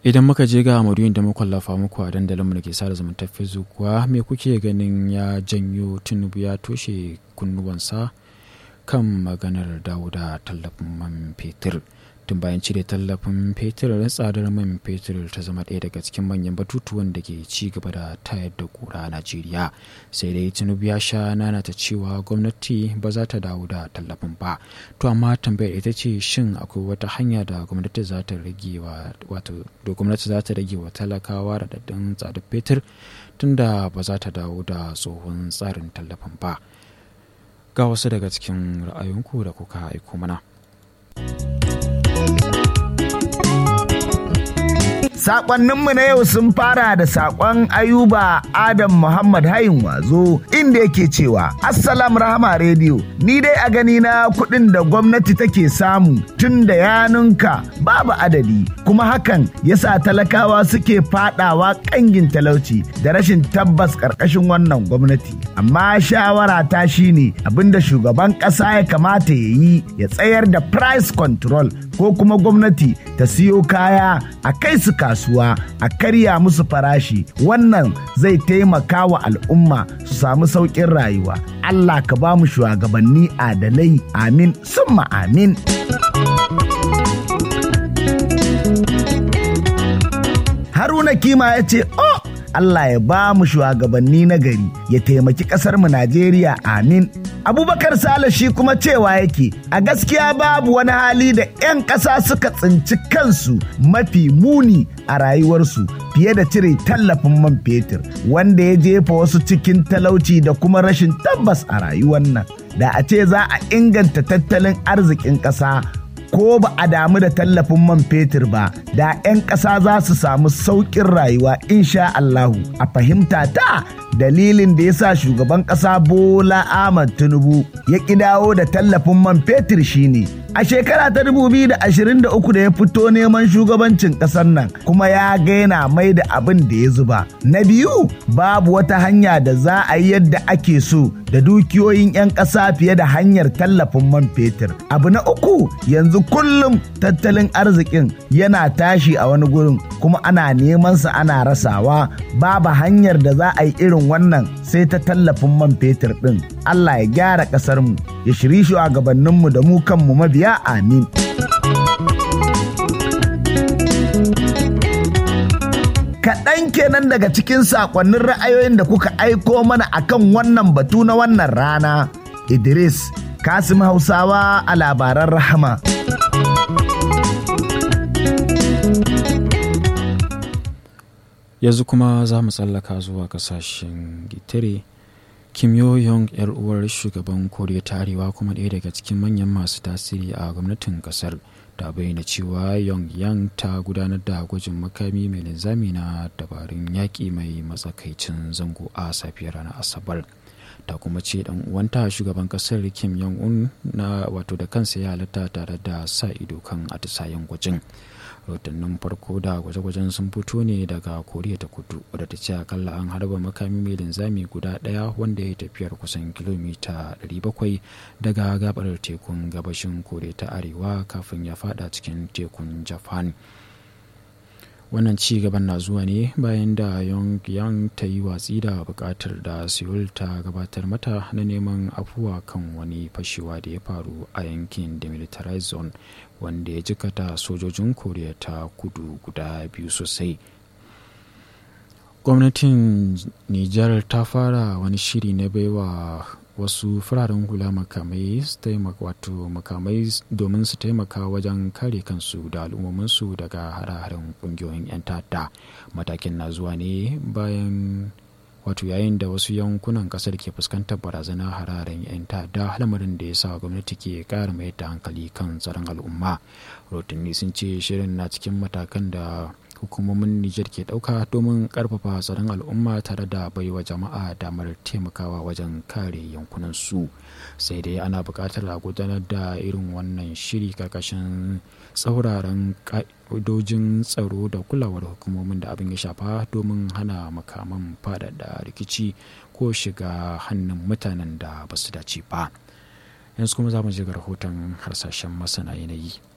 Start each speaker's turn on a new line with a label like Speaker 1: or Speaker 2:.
Speaker 1: idan muka je ga maudu'in da muka lafa muku a dandalinmu da ke sada zumuntar facebook kuwa me kuke ganin ya janyo tinubu ya toshe kunnuwansa kan maganar dawo da tallafin man fetur tun bayan cire tallafin fetur tsadar man fetur ta zama ɗaya daga cikin manyan batutuwan da ke ci gaba da tayar da kura a najeriya sai dai tinubu ya sha nanata cewa gwamnati ba za ta dawo da tallafin ba to amma tambayar ita ce shin akwai wata hanya da gwamnati za ta rage wa wato da gwamnati za ta rage wa talakawa raɗaɗin tsadar fetur tunda ba za ta dawo da tsohon tsarin tallafin ba ga wasu daga cikin ra'ayinku da kuka aiko mana.
Speaker 2: Sakonninmu na yau sun fara da sakon Ayuba Adam Muhammad Hayin Wazo inda yake cewa Assalam Rahama Radio ni dai a gani na kuɗin da gwamnati take samu tun da yanunka babu adadi kuma hakan yasa talakawa suke fadawa kangin talauci da rashin tabbas ƙarƙashin wannan gwamnati. Amma shawara ta shine abinda shugaban ƙasa ya kamata ya yi ya tsayar da price control ko kuma gwamnati ta siyo kaya a kai su kasuwa a karya musu farashi wannan zai taimaka wa al'umma su samu sauƙin rayuwa Allah ka ba mu shugabanni adalai amin summa amin Haruna Kima ya ce, "Oh, Allah ya ba mu shugabanni na gari ya taimaki ƙasar mu Najeriya amin." Abubakar Sale shi kuma cewa yake a gaskiya babu wani hali da 'yan ƙasa suka tsinci kansu mafi muni a rayuwarsu fiye da cire tallafin man fetur wanda ya jefa wasu cikin talauci da kuma rashin tabbas a rayuwar nan. Da a ce za a inganta tattalin arzikin ƙasa ko ba a damu da tallafin man fetur ba da 'yan ƙasa za su samu sauƙin rayuwa insha Allahu a fahimta ta dalilin da ya sa shugaban ƙasa Bola Ahmad Tinubu ya ƙi dawo da tallafin man fetur shine a shekara ta 2023 da ya fito neman shugabancin ƙasar nan kuma ya gaina mai da abin da ya zuba na biyu babu wata hanya da za a yi yadda ake so da dukiyoyin 'yan ƙasa fiye da hanyar tallafin man fetur abu na uku yanzu kullum tattalin arzikin yana tashi a wani gurin kuma ana neman sa ana rasawa babu hanyar da za a yi irin wannan sai ta tallafin man fetur ɗin Allah ya gyara ƙasarmu ya shiri shugabanninmu da mu kanmu mabiya amin. Kaɗan kenan daga cikin saƙonnin ra'ayoyin da kuka aiko mana akan wannan batu na wannan rana. Idris Kasim Hausawa a labaran rahama.
Speaker 1: yanzu kuma za mu tsallaka zuwa kasashen gitare kim yo yong yar uwar shugaban koriya ta arewa kuma ɗaya daga cikin manyan masu tasiri a gwamnatin kasar ta bayyana cewa yong yang ta gudanar da gwajin makami mai linzami na dabarun yaƙi mai matsakaicin zango a safiyar ranar asabar ta kuma ce dan uwanta shugaban kasar kim yong un na wato da kansa ya halatta tare da sa ido kan atisayen gwajin rahotannin farko da gwaje-gwajen sun fito ne daga koriya ta kudu wadda ta ce akalla an harba makami mai linzami guda daya wanda ya tafiyar kusan kilomita 700 daga gabar tekun gabashin koriya ta arewa kafin ya fada cikin tekun japan wannan ci gaban na zuwa ne bayan da yang ta yi watsi da bukatar da seoul ta gabatar mata na neman afuwa kan wani fashewa da ya faru a yankin demilitarized zone wanda ya jikata sojojin koriya ta kudu guda biyu sosai gwamnatin nijar ta fara wani shiri na baiwa wasu fararen hula makamai wato makamai domin su taimaka wajen kare kansu da al'ummominsu daga hare-haren kungiyoyin 'yan ta'adda matakin na zuwa ne bayan wato yayin da wasu yankunan kasar ke fuskantar barazana hararen 'yan ta'adda lamarin da ya sa gwamnati ke kara mai da hankali kan tsaron al'umma rotunni sun ce shirin na cikin matakan da hukumomin Nijar ke ɗauka domin ƙarfafa tsaron al'umma tare da baiwa jama'a damar taimakawa wajen kare yankunansu sai dai ana buƙatar a gudanar da irin wannan shiri karkashin tsauraran ƙa'idojin tsaro da kulawar hukumomin da abin ya shafa domin hana makaman faɗaɗa rikici ko shiga hannun mutanen da ba su dace ba yanzu kuma za mu ji rahoton harsashen masana yanayi